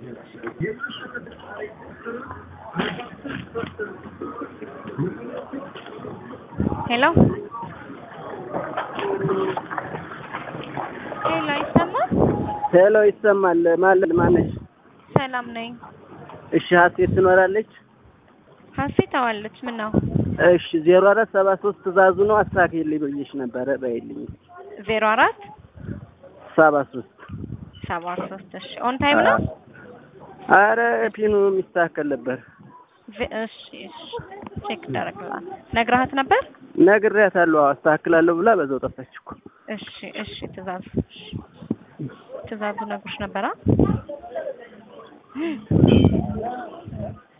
ሄሎ ሄሎ አይሰማም? ሄሎ ይሰማል። ማለት ማነሽ? ሰላም ነኝ። እሺ ሀሴት ትኖራለች? ሀሴት አዋለች። ምን ነው? እሺ ዜሮ አራት ሰባ ሶስት ትእዛዙ ነው አስተካክልልኝ ብዬሽ ነበረ በይልኝ። ዜሮ አራት ሰባ ሶስት ሰባ ሶስት እሺ ኦን ታይም ነው? አረ ፒኑ የሚስተካከል ነበር። ዜ- እሺ እሺ ቼክ ይደረግላል። ነግረሃት ነበር? ነግሬያታለሁ። አዎ አስተካክላለሁ ብላ በዛው ጠፋች እኮ። እሺ እሺ ትእዛዙ እሺ ትእዛዙ ነግሮሽ ነበራ?